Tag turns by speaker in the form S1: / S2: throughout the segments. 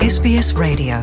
S1: SBS Radio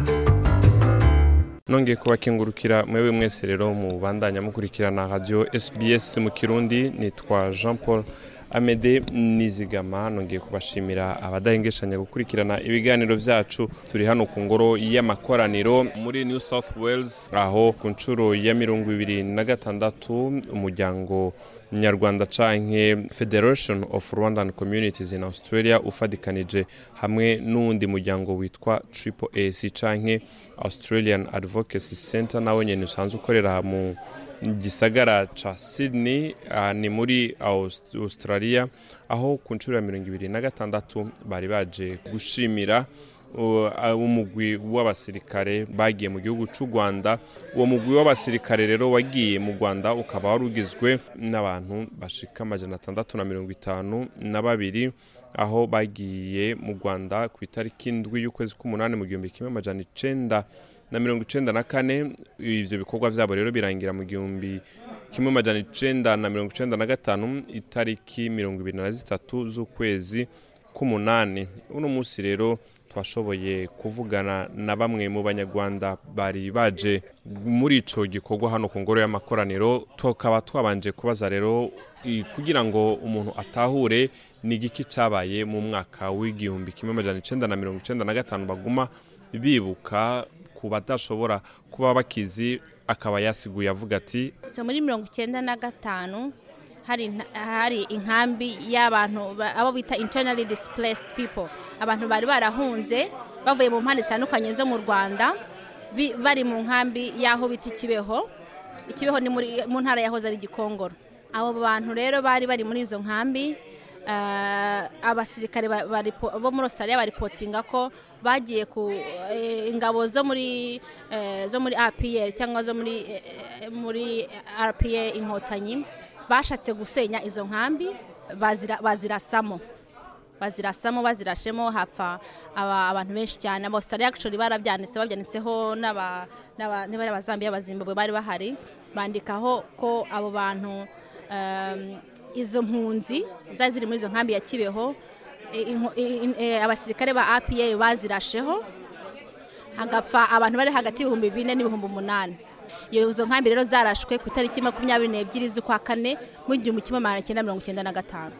S2: nongeye kubakengurukira mwewe mwese rero mu bandanya mukurikirana radio SBS mu kirundi nitwa Jean Paul Amede Nizigama nongeye kubashimira abadahengeshanya gukurikirana ibiganiro vyacu turi hano ku ngoro y'amakoraniro muri New South Wales aho ku nshuro ya mirongo ibiri na gatandatu umuryango nyarwanda canke federation of rwandan communities in australia ufadikanije hamwe n'uwundi muryango witwa triple ac canke australian advocacy center nawe nyene usanzwe ukorera mu gisagara ca sydney uh, ni muri Aus- australia aho ku nshuro ya mirongo ibiri na gatandatu bari baje gushimira uh, umugwi w'abasirikare bagiye mu gihugu c'u rwanda uwo mugwi w'abasirikare rero wagiye mu rwanda ukaba wari ugizwe n'abantu bashika amajana atandatu na mirongo itanu na babiri aho bagiye mu rwanda ku itariki indwi y'ukwezi k'umunani mu gihumbi kimwe amajana icenda na mirongo icenda na kane ivyo bikorwa vyabo rero birangira mu gihumbi kimwe amajana icenda na mirongo icenda na gatanu itariki mirongo ibiri na zitatu z'ukwezi k'umunani uno munsi rero twashoboye kuvugana na bamwe mu banyarwanda bari baje muri ico gikorwa hano ku ngoro y'amakoraniro tukaba twabanje kubaza rero i- kugira ngo umuntu atahure ni igiki cabaye mu mwaka w'igihumbi kimwe amajana icenda na mirongo icenda na gatanu baguma bibuka ku badashobora kuba bakizi akaba yasiguye avuga ati
S3: so muri mirongo icyenda na gatanu hari inta- hari inkambi y'abantu ba- abo bita internally displaced people abantu bari barahunze bavuye mu mpande zitandukanye zo mu rwanda bi- bari mu nkambi y'aho bita ikibeho ikibeho ni muri mu ntara yahoze ari gikongoro abo bantu rero bari bari muri izo nkambi eh, abasirikare ba- baripo- bo muri australia baripotinga ko bagiye ku eh, ingabo zo muri eh, zo muri APR cyangwa zo muri eh, muri RPA inkotanyi bashatse gusenya izo nkambi bazira bazirasamo bazirasamo bazirashemo hapfa aba- abantu benshi cyane aba Australia actually barabyanditse babyanditseho n'aba n'aba niba ari abazambiya abazimbabwe bari bahari bandikaho ko abo bantu um, izo mpunzi zari ziri muri izo nkambi ya Kibeho i- inko- i- i- eh, abasirikare ba APA bazirasheho hagapfa abantu bari hagati y'ibihumbi bine n'ibihumbi umunani iyo izo nkambi rero zarashwe ku itariki makumyabiri n'ebyiri z'ukwa kane mu gihumbi kimwe magana cyenda mirongo icyenda na gatanu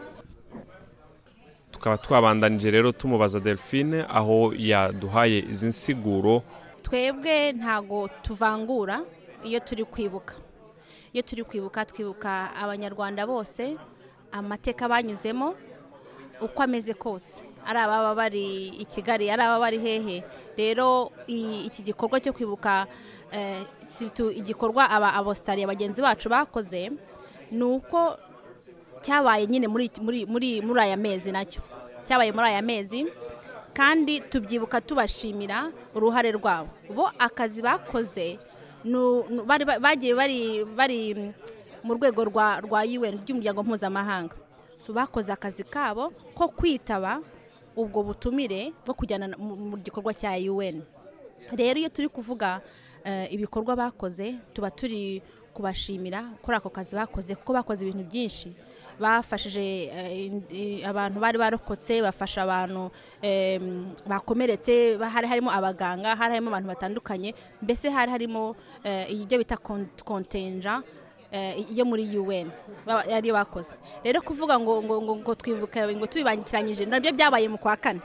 S2: tukaba twabandanije rero tumubaza delphine aho yaduhaye izi nsiguro
S3: twebwe ntago tuvangura iyo turi kwibuka iyo turi kwibuka twibuka abanyarwanda bose amateka banyuzemo uko ameze kose ari ababa bari i kigali ari ababa bari hehe rero i- iki gikorwa cyo kwibuka eh, surtout igikorwa aba abositariya bagenzi bacu bakoze ni uko cyabaye nyine muri muri muri muri aya mezi nacyo cyabaye muri aya mezi kandi tubyibuka tubashimira uruhare rwabo bo akazi bakoze nu- nu- bari ba- bagiye bari bari mm, mu rwego rwa rwa UN ry'umuryango mpuzamahanga so bakoze akazi kabo ko kwitaba ubwo butumire bwo kujyana na- mu mu gikorwa cya UN rero iyo turi kuvuga eh, ibikorwa bakoze tuba turi kubashimira kuri ako kazi bakoze kuko bakoze ibintu byinshi bafashije eh, in- i- abantu bari barokotse bafasha abantu em, bakomeretse ba- hari harimo abaganga hari harimo abantu batandukanye mbese hari harimo eh, ibyo bita kontenja iyo muri UN ba- ariyo bakoze rero kuvuga ngo ngo ngo, ngo twibuka ngo tubibangikiranyije nabyo byabaye mu kwa kane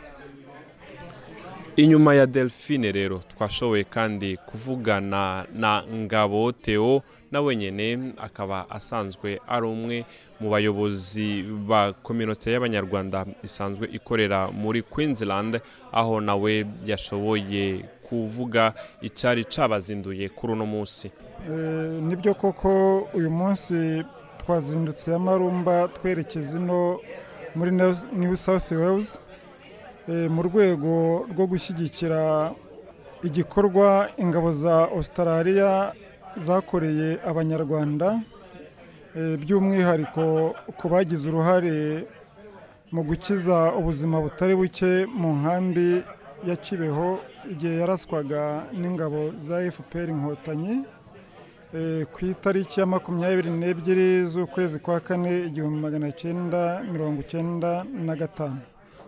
S2: inyuma ya delphine rero twashoboye kandi kuvugana na ngabo theo nawe nyene akaba asanzwe ari umwe mu bayobozi ba kominote y'abanyarwanda isanzwe ikorera muri queensland aho nawe yashoboye kuvuga icari cabazinduye kuri uno munsi
S4: Eh, nibyo koko uyu munsi twazindutse amarumba twerekeza ino muri New- new south wales eh, mu rwego rwo gushyigikira igikorwa ingabo za australia zakoreye abanyarwanda eh, by'umwihariko ku bagize uruhare mu gukiza ubuzima butari buke mu nkambi ya kibeho igihe yaraswaga n'ingabo za fpr inkotanyi Eh, ku itariki ya makumyabiri n'ebyiri z'ukwezi kwa kane igihumbi magana cyenda mirongo icyenda na gatanu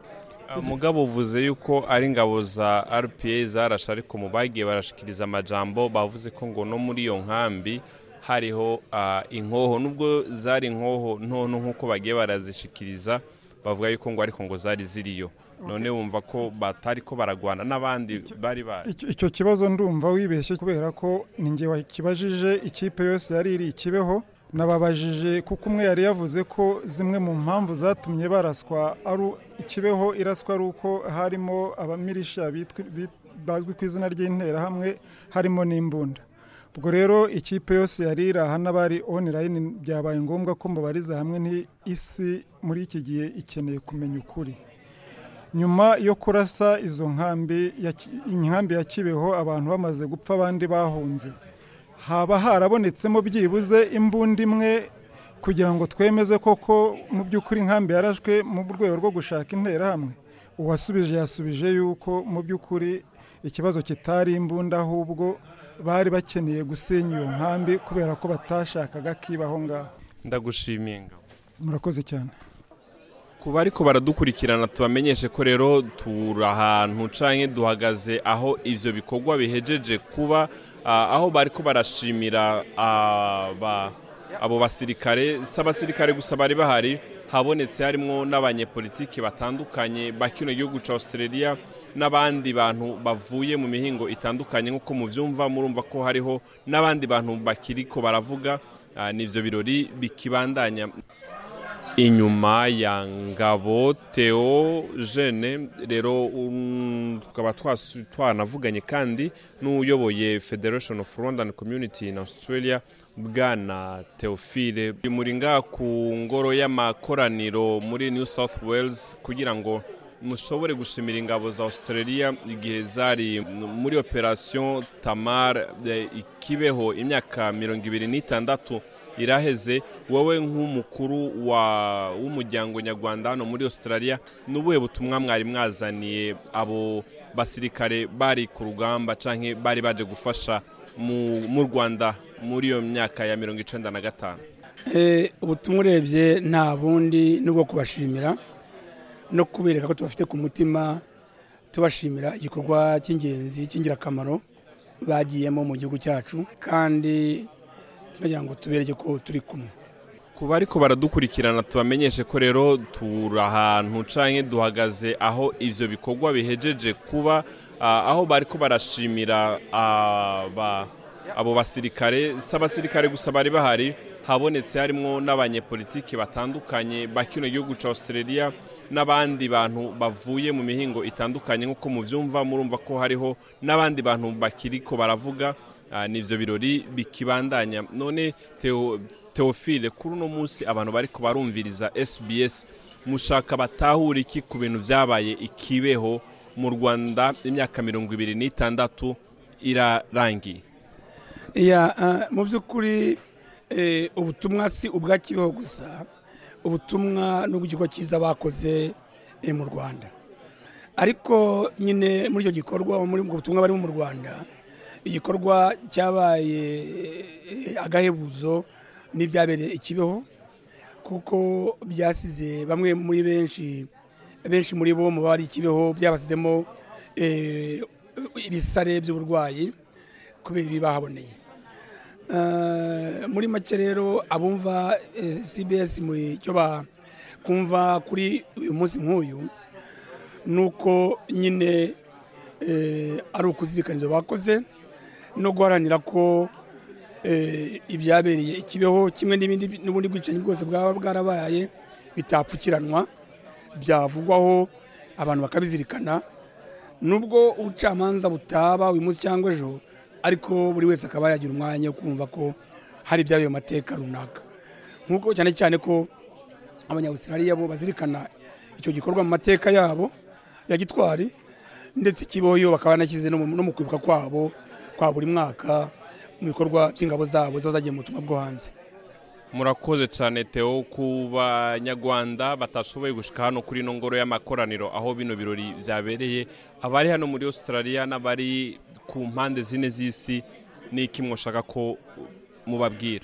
S2: mugabo uvuze yuko ari ingabo za rpa zarashe ariko mu bagiye barashikiriza amajambo bavuze ko ngo no muri iyo nkambi hariho inkoho nubwo zari inkoho ntonto nk'uko bagiye barazishikiriza bavuga yuko ngo ariko ngo zari ziriyo none wumva ko batari ko baragwana n'abandi bari bari
S4: icyo kibazo ndumva wibeshye kubera ko ninjye wakibajije ikipe yose yari iri ikibeho nababajije kuko umwe yari yavuze ko zimwe mu mpamvu zatumye baraswa ari ikibeho iraswa ari uko harimo abamirisha bazwi ku izina ry'interahamwe harimo n'imbunda ubwo rero ikipe yose yari iri aha n'abari onirayini byabaye ngombwa ko mubariza hamwe n'isi muri iki gihe ikeneye kumenya ukuri nyuma yo kurasa izo nkambi inkambi ya kibeho abantu bamaze gupfa abandi bahunze haba harabonetsemo byibuze imbunda imwe kugira ngo twemeze koko mu by'ukuri inkambi yarashwe mu rwego rwo gushaka interahamwe uwasubije yasubije yuko mu by'ukuri ikibazo kitari imbunda ahubwo bari bakeneye gusenya iyo nkambi kubera ko batashakaga kibaho ngaho
S2: ndagushimiye
S4: murakoze cyane
S2: ku bari ko baradukurikirana tubamenyeshe ko rero turi ahantu cyangwa duhagaze aho ibyo bikorwa bihejeje kuba aho bari ko barashimira abo basirikare si abasirikare gusa bari bahari habonetse harimo n'abanyepolitiki batandukanye ba kino gihugu cya australia n'abandi bantu bavuye mu mihingo itandukanye nk'uko mubyumva murumva ko hariho n'abandi bantu bakiri ko baravuga n'ibyo birori bikibandanya inyuma ya ngabo teo jene rero tukaba twanavuganye kandi n'uyoboye federation of rwandan community in australia bwana teofile muri nga ku ngoro y'amakoraniro muri new south wales kugira ngo mushobore gushimira ingabo za australia igihe zari muri operation tamar ikibeho imyaka mirongo ibiri n'itandatu iraheze wowe nk'umukuru w'umuryango nyarwanda hano muri australia n'ubuhe butumwa mwari mwazaniye abo basirikare bari ku rugamba cyangwa bari baje gufasha mu rwanda muri iyo myaka ya mirongo icyenda na gatanu
S1: ubutumwa urebye nta bundi n'ubwo kubashimira no kubereka ko tubafite ku mutima tubashimira igikorwa cy'ingenzi cy'ingirakamaro bagiyemo mu gihugu cyacu kandi tunagira ngo tubereke ko turi kumwe
S2: ku bari ko baradukurikirana tubamenyeshe ko rero turi ahantu cyangwa duhagaze aho ibyo bikorwa bihejeje kuba aho bari ko barashimira abo basirikare si abasirikare gusa bari bahari habonetse harimo n'abanyepolitiki batandukanye ba kino gihugu cya australia n'abandi bantu bavuye mu mihingo itandukanye nk'uko mubyumva murumva ko hariho n'abandi bantu bakiri ko baravuga n'ibyo birori bikibandanya none teofile kuri uno munsi abantu bari barumviriza SBS mushaka batahura iki ku bintu byabaye ikibeho mu rwanda imyaka mirongo ibiri n'itandatu irarangiye
S1: mu by'ukuri ubutumwa si ubwa kibeho gusa ubutumwa n'ubw'ikigo cyiza bakoze mu rwanda ariko nyine muri icyo gikorwa muri ubwo butumwa barimo mu rwanda igikorwa cyabaye agahebuzo n'ibyabereye ikibeho kuko byasize bamwe muri benshi benshi muri bo mu bari ikibeho byabasizemo ibisare by'uburwayi kubera ibi bahaboneye muri make rero abumva cbs mu cyo bakumva kuri uyu munsi nk'uyu ni uko nyine ari ukuzirikana ibyo bakoze no guharanira ko ibyabereye ikibeho kimwe n'ibindi n'ubundi bwicanyi bwose bwaba bwarabaye bitapfukiranwa byavugwaho abantu bakabizirikana nubwo ubucamanza butaba uyu munsi cyangwa ejo ariko buri wese akaba yagira umwanya wo kumva ko hari ibyabaye mu mateka runaka nk'uko cyane cyane ko abanyawusirariya bo bazirikana icyo gikorwa mu mateka yabo ya gitwari ndetse ikiboyo bakaba banashyize no mu kwibuka kwabo kwa buri mwaka mu bikorwa by'ingabo zabo ziba zagiye mu butumwa bwo hanze
S2: murakoze cyane teo ku banyarwanda batashoboye gushyika hano kuri ino ngoro y'amakoraniro aho bino birori byabereye abari hano muri australia n'abari ku mpande zine z'isi n'iki mwashaka ko mubabwira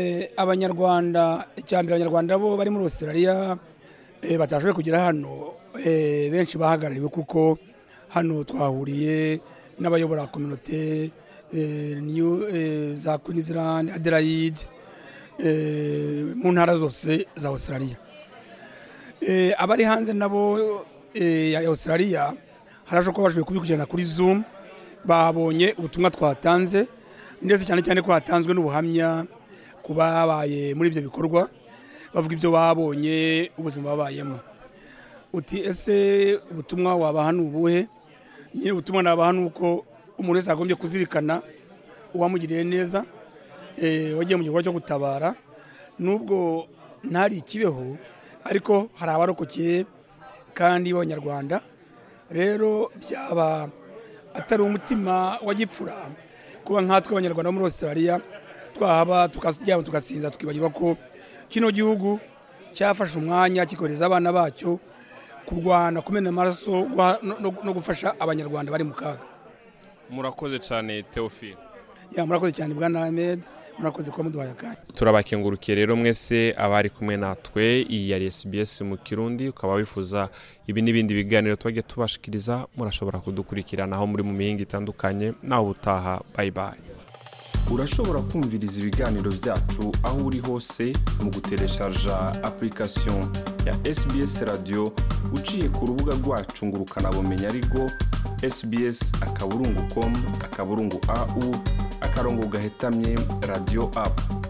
S1: abanyarwanda mbere abanyarwanda bo bari muri australia batashoboye kugera hano eh, benshi bahagarariwe kuko hano twahuriye n'abayobora kominote eh, New, eh, za Queensland Adelaide eh, mu ntara zose za Australia Eh, abari hanze nabo eh, ya Australia harashoboka ko bashoboye kubikurikirana kuri Zoom babonye ubutumwa twatanze ndetse cyane cyane ko hatanzwe n'ubuhamya ku babaye muri ibyo bikorwa bavuga ibyo babonye ubuzima babayemo uti ese ubutumwa wabaha ni ubuhe nyine ubutumwa nabaha ni uko umuntu wese agombye kuzirikana uwamugiriye neza eh, wagiye mu gikorwa cyo gutabara nubwo ntari ikibeho ariko hari abarokokeye kandi b'abanyarwanda rero byaba atari umutima wa gipfura kuba nkatwe abanyarwanda bo muri australia twahaba tukaryama tugasinza tukibagirwa ko kino gihugu cyafashe umwanya kikohereza abana bacyo kurwana kumena amaraso guha- no- no- no gufasha abanyarwanda bari mu kaga
S2: murakoze cyane teofile
S1: ya murakoze cyane bwana ahmed murakoze kuba muduhaye akanya
S2: turabakengurukiye rero mwese abari kumwe natwe iyi yari SBS mu kirundi ukaba wifuza ibi n'ibindi biganiro twagiye tubashikiriza murashobora kudukurikirana aho muri mu mihinga itandukanye nawe utaha bayi bayi
S5: urashobora kumviriza ibiganiro byacu aho uri hose mu gutereshaja application ya sbs radio uciye ku rubuga rwacu ngo ukanabumenya ariko sbs akaburungu com akaburungu au akarongo gahetamye radio app